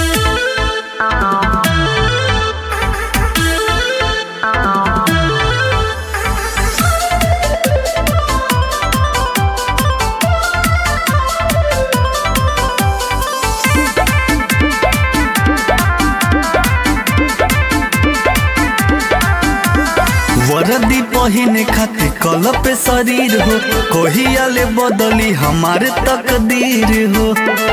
वर्दी पहिने खातिर कल पे शरीर हो कोहिया ले बदली हमारे तकदीर हो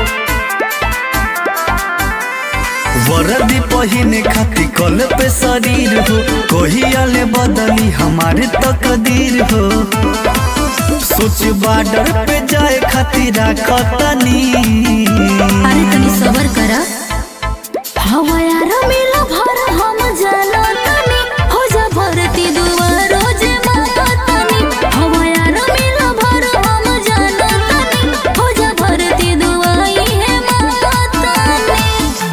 वर्दी पहिने खातिर कल पे शरीर हो कोहिया ले बदली हमारे तकदीर हो सोच बॉर्डर पे जाए खातिर राखतनी अरे तनी सबर करा हवा यार मिला भर हम जाला तनी हो जा भरती दुआर रोज माता तनी हवा यार मिला भर हम जाला तनी हो जा भरती दुआई है माता तनी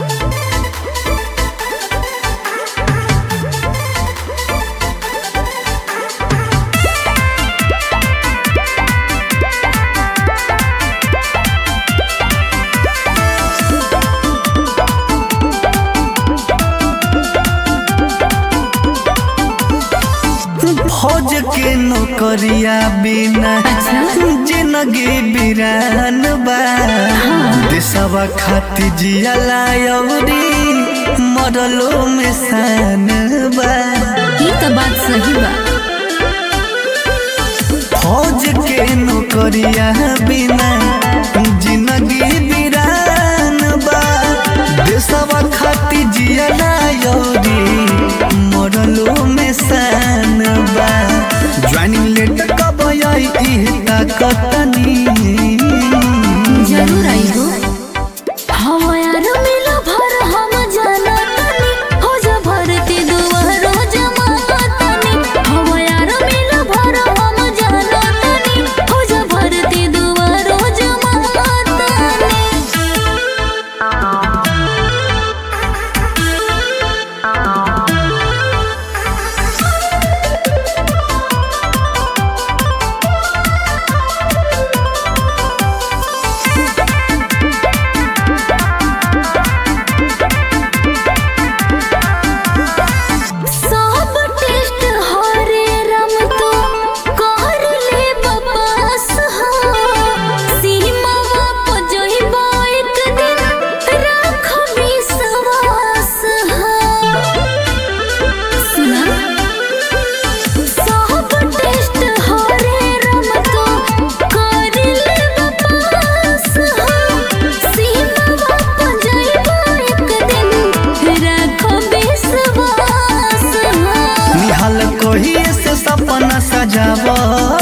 फौज के नौकरिया बिना जिंदगी बिरान बा देशवा खातिर जियला अवरी मरलो में शान बा ये तो बात सही बा फौज के नौकरिया बिना जिंदगी बिरान बा देशवा खातिर जियला अवरी मरलो में शान बा ज्वाइनिंग लेटर कब आई इह ताकतनी जरूर आई हो हवा यार मिला भर हम जाला तनी हो जा भरती दुआर रोज माता तनी हवा यार मिला भर हम जाला तनी हो जा भरती दुआर रोज माता तनी सब टेस्ट हरे रम तो कर ले बपास हा सीमा वाप जोइबो एक दिन राख विश्वास हा सुना सब टेस्ट हरे रम तो कर ले बपास हा सीमा वाप जोइबो एक दिन राख विश्वास हा निहाल कोही से सपना सजाव